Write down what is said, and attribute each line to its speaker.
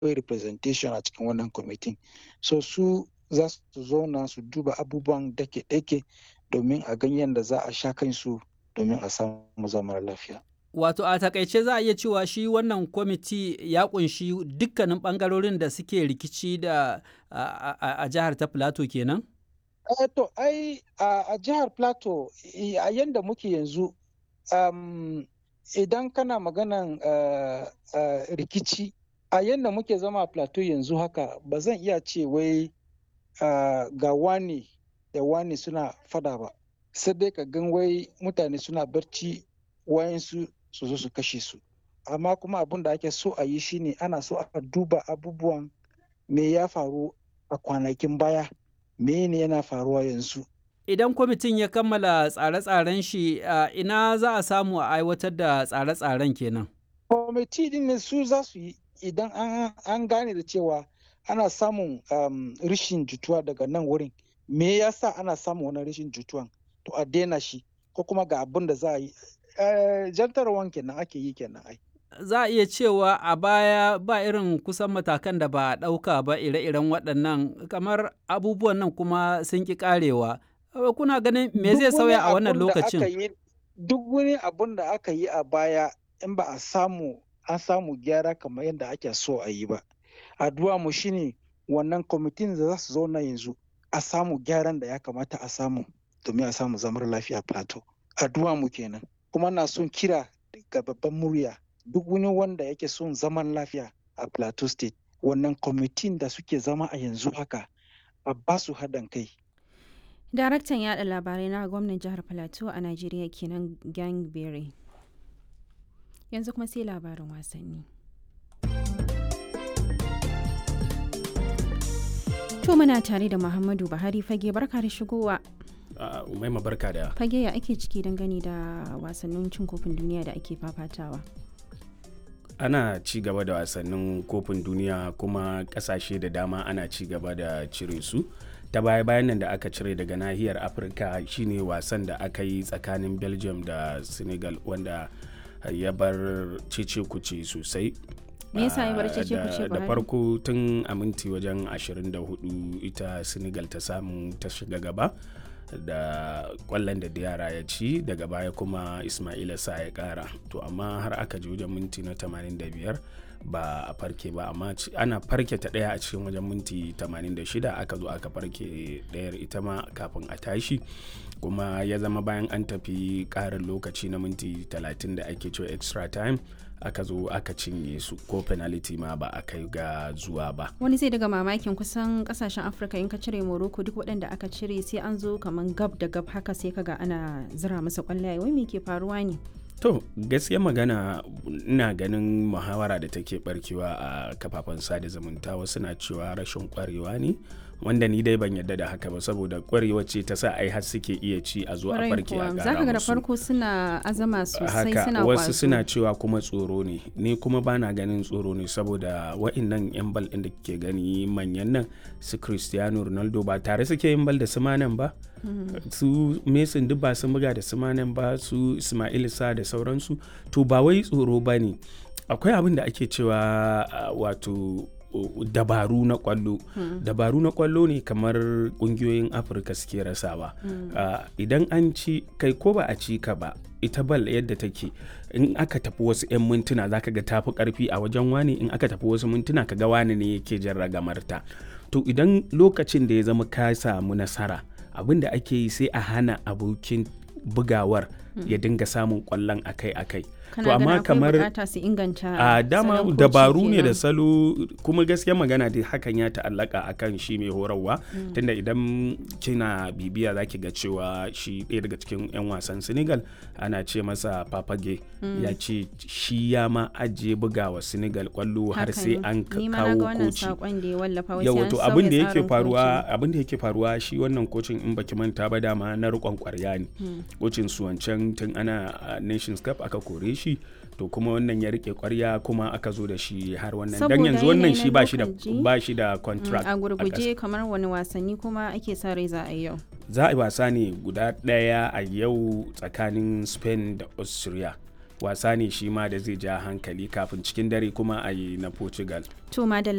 Speaker 1: akwai representation a cikin wannan kwamitin so su za su zauna su duba abubuwan dake-dake domin a gan yadda za a sha kansu domin a samu zaman lafiya.
Speaker 2: Wato a takaice za a iya cewa shi wannan kwamiti ya kunshi dukkanin bangarorin da suke rikici da a jihar ta Plateau kenan?
Speaker 1: Uh, to ai a jihar Plateau a yadda muke yanzu um, idan kana maganan uh, uh, rikici a yadda muke zama a Plateau yanzu haka ba zan iya ce wai ga wani da wani suna fada ba sai dai ka gan wai mutane suna barci wayansu su zo su kashe su amma kuma abin da ake so a yi shine ana so a duba abubuwan me ya faru a kwanakin baya me ne yana faruwa yanzu
Speaker 2: idan kwamitin ya kammala tsare-tsaren shi ina za a samu a aiwatar da tsare-tsaren kenan
Speaker 1: kwamiti din ne su za su yi idan an gane da cewa ana samun um, rishin jituwa daga nan wurin me yasa ana samun wani rishin jituwan to a daina shi ko kuma ga abin da za a yi jantarwan kenan ake yi kenan ai
Speaker 2: za a iya cewa a baya ba irin kusan matakan da ba a ɗauka ba ire-iren waɗannan kamar abubuwan nan kuma sun ƙi ƙarewa kuna ganin me zai sauya a wannan lokacin
Speaker 1: duk wani abun da aka yi a baya in ba a samu an samu gyara kamar yadda ake so a yi ba addu'a mu shine wannan kwamitin da za su zauna yanzu a samu gyaran da ya kamata a samu domin a samu zamar lafiya plateau addu'a mu kenan kuma na son kira ga babban murya duk wani wanda yake son zaman lafiya a plateau state wannan kwamitin da suke zama a yanzu haka a ba su haɗin kai
Speaker 3: daraktan yada labarai na gwamnan jihar plateau a najeriya kenan gangberry yanzu kuma sai labarin wasanni to muna tare da muhammadu buhari fage barka da shigowa
Speaker 4: umaima barka da
Speaker 3: fage ya ake ciki dangane da wasannin cin kofin duniya da ake fafatawa
Speaker 4: ana ci gaba da wasannin kofin duniya kuma kasashe da dama ana ci gaba da cire su ta baya bayan nan da aka cire daga nahiyar afirka shine wasan da aka yi tsakanin belgium da senegal wanda ya bar cece kuce sosai
Speaker 3: me yasa ya bar cece kuce
Speaker 4: da farko tun a minti wajen 24 ita senegal ta samu ta shiga gaba da kwallon da yara ya ci daga baya kuma ismaila sa ya kara to amma har aka ji wajen minti na 85 ba a farke ba amma ana farke ta daya a cikin wajen minti 86 aka zo aka farke dayar ita ma kafin a tashi kuma ya zama bayan an tafi karin lokaci na minti 30 da ake cewa extra time aka zo aka cinye su ko penalty ma ba a kai ga zuwa ba
Speaker 3: wani zai daga mamakin kusan kasashen afirka in ka cire morocco duk waɗanda aka cire sai an zo kamar gab da gab haka sai kaga ana zira masa kwallaye wai me ke faruwa ne
Speaker 4: to gaskiya magana ina ganin muhawara da take barkewa a kafafen sada zumunta wasu na cewa rashin kwarewa ne wanda ni dai ban yadda da haka ba saboda kwarewa ce ta sa ai har suke iya ci a zo a farke a gara
Speaker 3: zaka ga da farko suna azama sosai suna
Speaker 4: wasu suna cewa kuma tsoro ne ni kuma bana ganin tsoro ne saboda wa'annan yan bal din da kike gani manyan nan su Cristiano Ronaldo ba tare suke yin bal da su manan ba su Mason duk ba sun buga da su manan ba su Ismail Sa da sauransu to ba wai tsoro ba ne akwai abin da ake cewa wato dabaru na kwallo hmm. dabaru na kwallo ne kamar kungiyoyin afirka suke rasawa hmm. uh, idan an ci kai ko ba a ci ka ba ita bal yadda take in aka tafi wasu 'yan mintuna zaka ga tafi karfi a wajen wani in aka tafi wasu mintuna ka ga wani ne yake jan ragamarta to idan lokacin da ya zama ka samu nasara abin da ake yi sai a hana abokin bugawar hmm. ya dinga samun kwallon akai-akai
Speaker 3: to amma kamar
Speaker 4: a dama dabaru ne da salo kuma gaskiya magana da hakan ya ta'allaka akan shi mai horarwa mm. tunda idan kina bibiya zaki ga cewa shi ɗaya daga cikin 'yan wasan senegal ana ce masa papage mm. ya ce shi ya ma ajiye bugawa senegal kwallo har sai an kawo koci yawa to abin da yake faruwa abin da yake faruwa shi wannan kocin in baki manta ba dama na rikon kwarya ne kocin su wancan tun ana nations cup aka kore shi to kuma wannan ya rike kwarya kuma aka zo da shi har wannan dan yanzu wannan shi ba shi da ba shi da contract
Speaker 3: a gurguje kamar wani wasanni kuma ake sa rai za a yi yau
Speaker 4: za a yi wasa ne guda daya a yau tsakanin Spain da Austria wasa ne shi ma da zai ja hankali kafin cikin dare kuma a yi na Portugal
Speaker 3: to